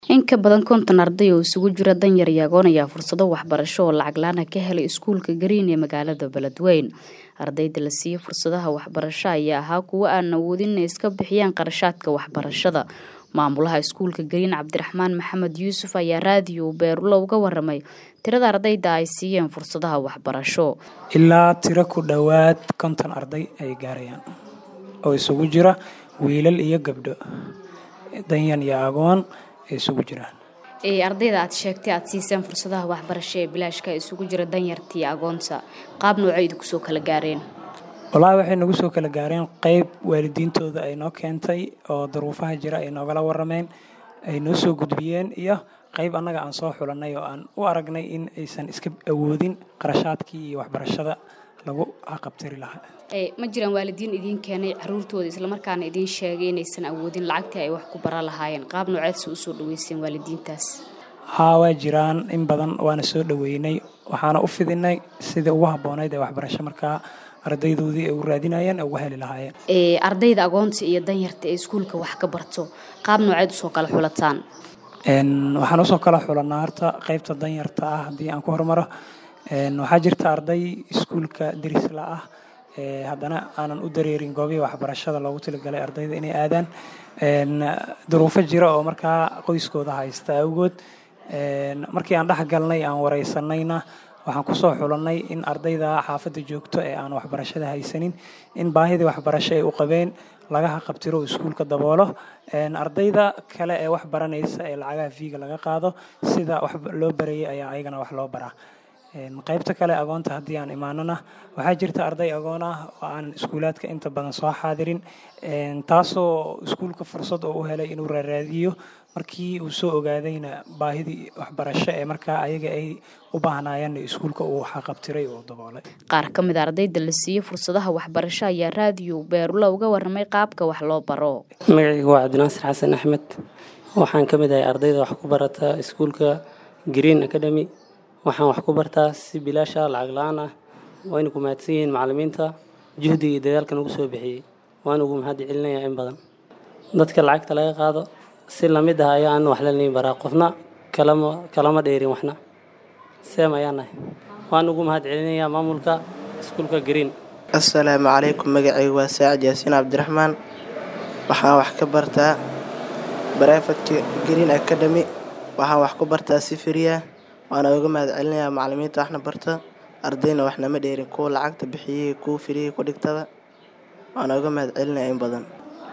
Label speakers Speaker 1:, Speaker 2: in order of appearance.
Speaker 1: In ka badan konton arday oo isugu jira danyar iyo agoon ayaa fursado waxbarasho oo lacag la'aan ah ka helay iskuulka Green ee magaalada Beledweyne. Ardayda la siiyay fursadaha waxbarasho ayaa ahaa kuwo aan awoodin inay iska bixiyaan qarashaadka waxbarashada. Maamulaha iskuulka Green Cabdiraxmaan Maxamed Yuusuf ayaa raadiyo Beerulo uga waramay tirada ardayda ay siiyeen fursadaha waxbarasho.
Speaker 2: ilaa tiro ku dhowaad konton arday ay gaarayaan oo isugu jira wiilal iyo gabdho danyan iyo agoon ay isugu jiraan
Speaker 1: Ee ardayda aad sheegtay aad siiseen fursadaha waxbarasho ee bilaashka isugu jira danyarta iyo agoonta qaab noocay idinku soo kala gaareen
Speaker 2: wallaahi waxay nagu soo kala gaareen qayb waalidiintooda ay noo keentay oo duruufaha jira ay noogala warameen ay noo soo gudbiyeen iyo qayb annaga aan soo xulannay oo aan u aragnay in aysan iska awoodin qarashaadkii iyo waxbarashada lagu haqabtiri lahaa
Speaker 1: ee ma jiraan waalidiin idiin keenay caruurtooda islamarkaana idiin sheegay inaysan awoodin lacagtii ay wax ku bara lahaayeen qaab nooceedse usoo dhaweyseen waalidiintaas
Speaker 2: haa waa jiraan in badan waana soo dhoweynay waxaana u fidinay sidii ugu habboonayd ee waxbarasho markaa ardaydoodii ay u raadinayeen ee uga heli lahaayeen
Speaker 1: ee ardayda agoonta iyo danyarta ee iskuulka wax ka barto qaab nooceed usoo kala xulataan
Speaker 2: Een, waxaan usoo kala xulanaa horta qaybta danyarta ah haddii aan ku hormaro Een, waxaa jirta arday iskuulka derisla ah ee haddana aanan u dareerin goobihii waxbarashada loogu talagalay ardayda inay aadaan Een, duruufo jira oo markaa qoyskooda haysta awgood Een, markii aan dhex galnay aan wareysanayna waxaan kusoo xulannay in ardayda xaafadda joogto ee aan waxbarashada haysanin in baahidii waxbarasho ay u qabeen laga haqabtiro oo iskuulka daboolo Een, ardayda kale ee wax baranaysa ee lacagaha fiiga laga qaado sida wax loo barayay ayaa ayagana wax loo baraa Een, qaybta kale agoonta haddii aan imaanana waxaa jirta arday agoon ah oo aan iskuulaadka inta badan soo xaadirin Een, taasoo iskuulka fursad oo u helay inuu raaraadiyo markii uu soo ogaadayna baahidii waxbarasho ee markaa ayaga ay u baahnaayeen iskuulka uu xaqabtiray oo daboolay
Speaker 1: qaar ka mid a ardayda la siiyey fursadaha waxbarasho ayaa raadiyo Beerulo uga waramay qaabka wax loo baro
Speaker 3: magacayga waa cabdinaasir xasan axmed waxaan ka mid ahay ardayda wax ku barata iskuulka green academy waxaan wax ku bartaa si bilaash ah lacag la-aan ah wayna ku mahadsan yihiin macallimiinta juhdiga iyo dadaalka nagu soo bixiyey waan ugu mahad celinayaa in badan dadka lacagta laga qaado si lamid ah ayaa aan wax laliin baraa qofna kalama kalama dheerin waxna seem ayaan nahay waan ugu mahad celinayaa maamulka iskuulka green
Speaker 4: assalaamu calaykum magacaygu waa saacid yaasiin cabdiraxmaan waxaan wax ka bartaa barefadka green academy waxaan wax ku bartaa sifiriya waana uga mahad celinayaa macallimiinta waxna barta ardayna waxnama dheerin kuwa lacagta bixiyey kuwa firiyey ku dhigtaba waana uga mahad celinaya in badan